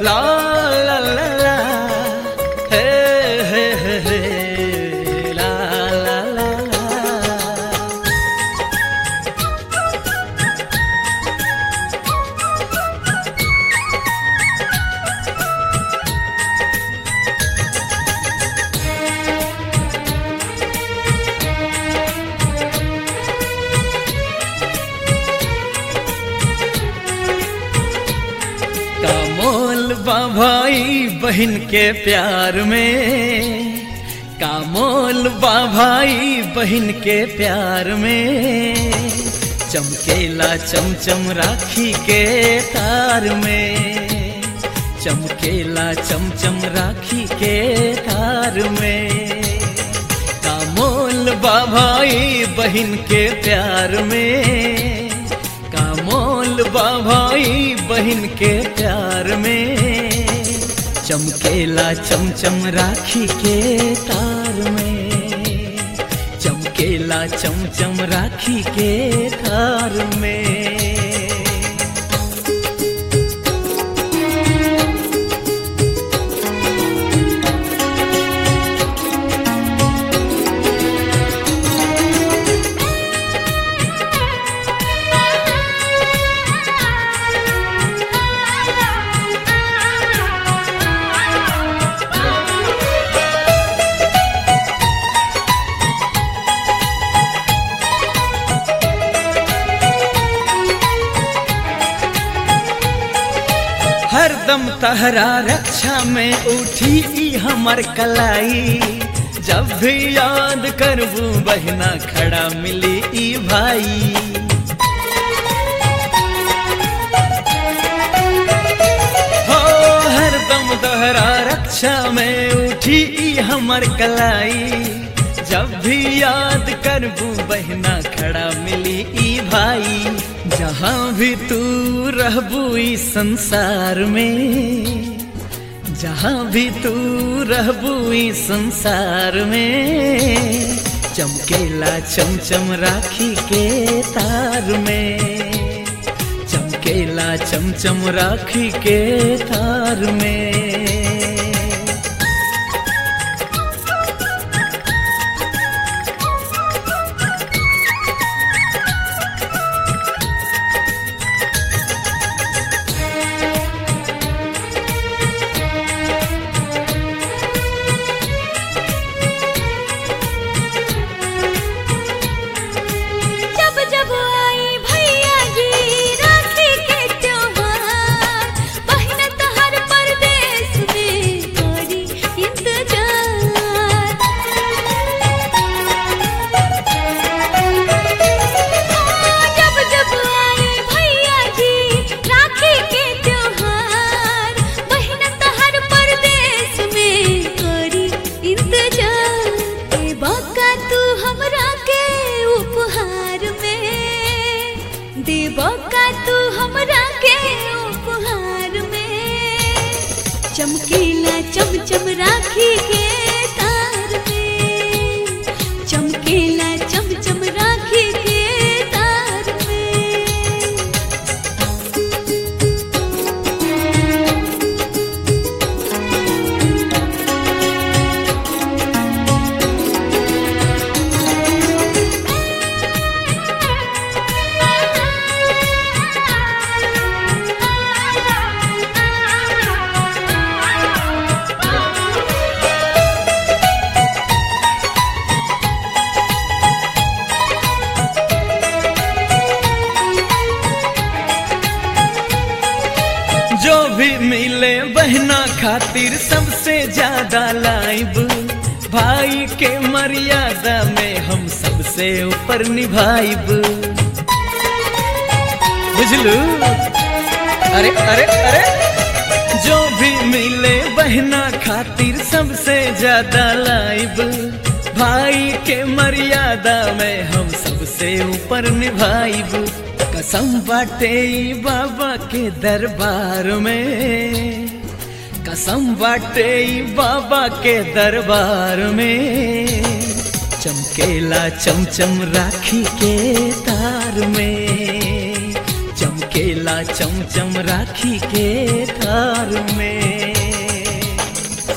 ला ला ला ला हे हे हे हे ला ला ला ला का मोल बा भाई बहन के प्यार में का मोल बा भाई बहन के प्यार में चमकेला चमचम राखी के तार में चमकेला चमचम राखी के तार में का मोल बा भाई बहन के प्यार में का मोल बा भाई बहन के प्यार में चमकेला चमचम राखी के तार में चमकेला चमचम राखी के तार में हरदम तहरा रक्षा में उठी ई हमर कलाई जब भी याद करबू बहना खड़ा मिली ई भाई हो हरदम तहरा रक्षा में उठी ई हमर कलाई जब भी याद करबू बहना खड़ा मिली ई भाई जहाँ भी तू रहबू इस संसार में जहाँ भी तू रहबू इस संसार में चमकेला चमचम राखी के तार में चमकेला चमचम राखी के तार में जब जब आई भैया जी राखी के त्योहार बहन तहर परदेश में करी इंतजार जब जब आई भैया जी राखी के त्योहार बहन तहर परदेश में करी इंतजार ए बाका तू हमरा के उपहार में देबो का तू हमरा के उपहार में चमकीला चमचम राखी के तार में चमकीला चमचम राखी के तार में जो भी मिले बहना खातिर सबसे ज्यादा लाइब भाई के मर्यादा में हम सबसे ऊपर निभाइब बुझलू अरे अरे अरे जो भी मिले बहना खातिर सबसे ज्यादा लाइब भाई के मर्यादा में हम सबसे ऊपर निभाइब कसम बाटे ई बाबा के दरबार में कसम बाटे ई बाबा के दरबार में चमकेला चमचम राखी के तार में चमकेला चमचम राखी के थार में